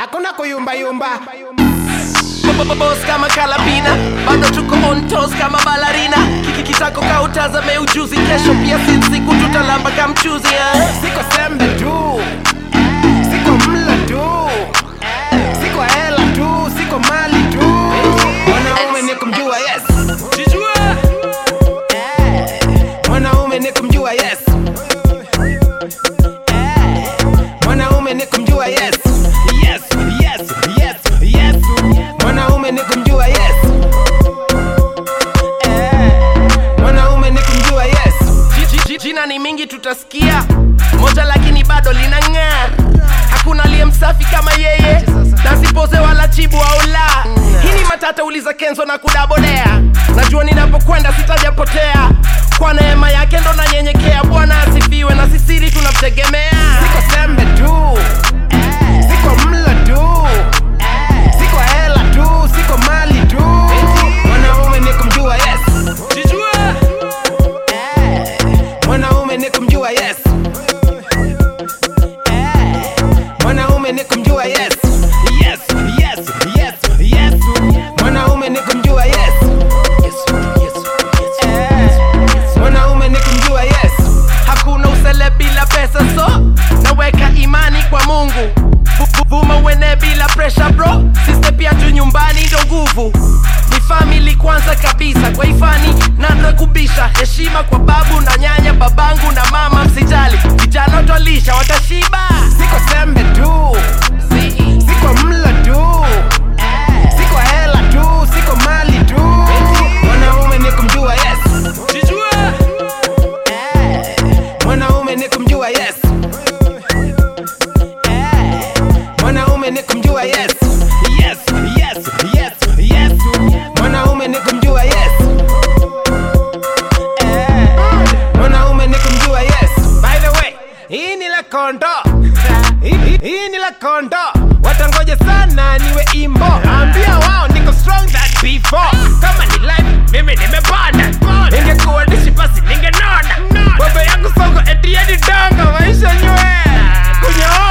hakuna kuyumbayumba Boss kama kalabina bado tuko on toes kama balarina kiki kitako ka utazame ujuzi kesho pia si siku tutalamba kamchuzi eh? siko sembe tu siko mlo tu siko hela tu siko mali tu mwanaume ni kumjua yes mwanaume ni kumjua yes mwanaume ni kumjua yes yes yes yes yes mwanaume ni kumjua yes mwanaume ni kumjua yes Ji- ji- jina ni mingi tutasikia moja lakini bado linang'aa hakuna aliye msafi kama yeye nasipoze wala chibu au la hii ni matata uliza kenzo na kudabodea najua ninapokwenda sitajapotea kwa neema yake ndo nanyenyekea bwana asifiwe na sisiri tunamtegemea siko sembe tu siko mlo tu siko hela tu siko mali tu mwanaume ni kumjua yes mwanaume ni kumjua yes mwanaume ni kumjua yes yes yes yes yes mwanaume ni kumjua yes mwanaume ni kumjua yes hakuna usele bila pesa so naweka imani kwa mungu Bu- bu- vuma uene bila pressure bro siste pia tu nyumbani ndo nguvu ni famili kwanza kabisa kwa ifani nanda kubisha heshima kwa babu na nyanya babangu na mama msijali vijana twalisha watashiba siko sembe tu siko mlo tu siko hela tu siko mali tu mwanaume ni kumjua yes mwanaume ni kumjua yes mwanaume ni kumjua yes yes yes yes yes mwanaume ni kumjua yes mwanaume ni kumjua yes by the way hii ni la kondo Hii- hii- hii ni la kondo watangoja sana niwe imbo ambia wao niko strong than before kama ni life mimi nimepanda ingekuwa dishi basi ningenona baba yangu soko etieni dongo maisha nywe kunyoa